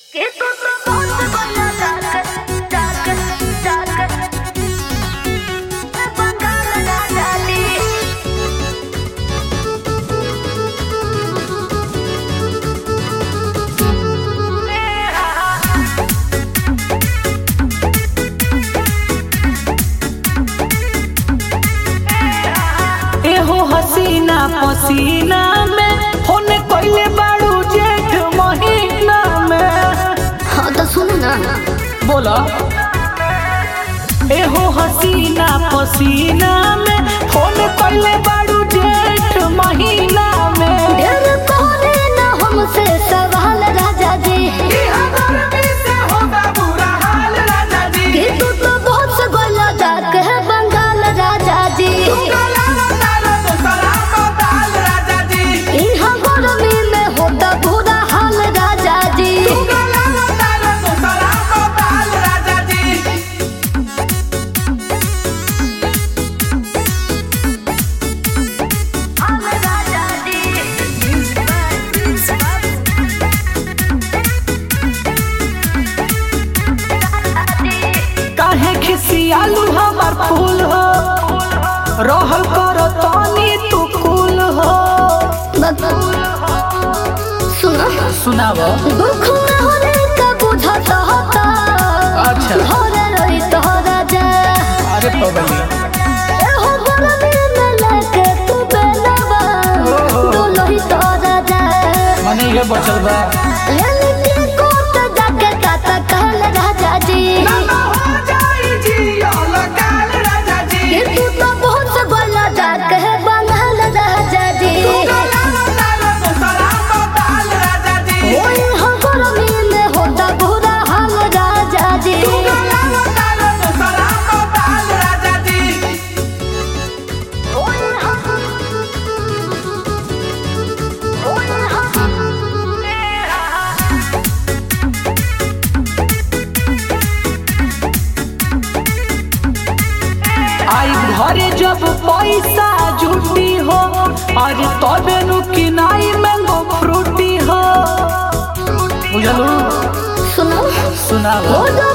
Que tu tu voz bana dark dark dark Bangala na dali एहो हसीना पसीना में होने कोइले बाड़ू जेठ महीना में हाँ तो सुनो ना बोला एहो हसीना पसीना में होने कोइले बाड़ू जेठ महीना में डर कोने ना हमसे सवाल राजा जी कि तू तो बहुत से गोला डाक है बंगाल राजा जी यहाँ गर्मी में होता बुरा हाल राजा जी हाल राजा काहे खिसियालू हमार फूल हो रहल करो तनी तू कुल हो सुनो सुनाव दुख में होने का बुझत होता अच्छा। घरे रही तो राजा अरे पगली एहो गर्मी में लेके तू बेलवा डोलोही तो राजा मने ये बचल बा ललित कोट जाके ताता कहल राजा जी कि तू तो बहुत बड़ा डाक है बंगाल राजा जी ओए हम गर्मी में होता बुरा हाल राजा जी ओए हम ओए हम आई घरे जब पैसा जुटी हो अरे तबे नु किनाई मैंगो फ्रूटी हो बुझलू सुनो सुनाव हो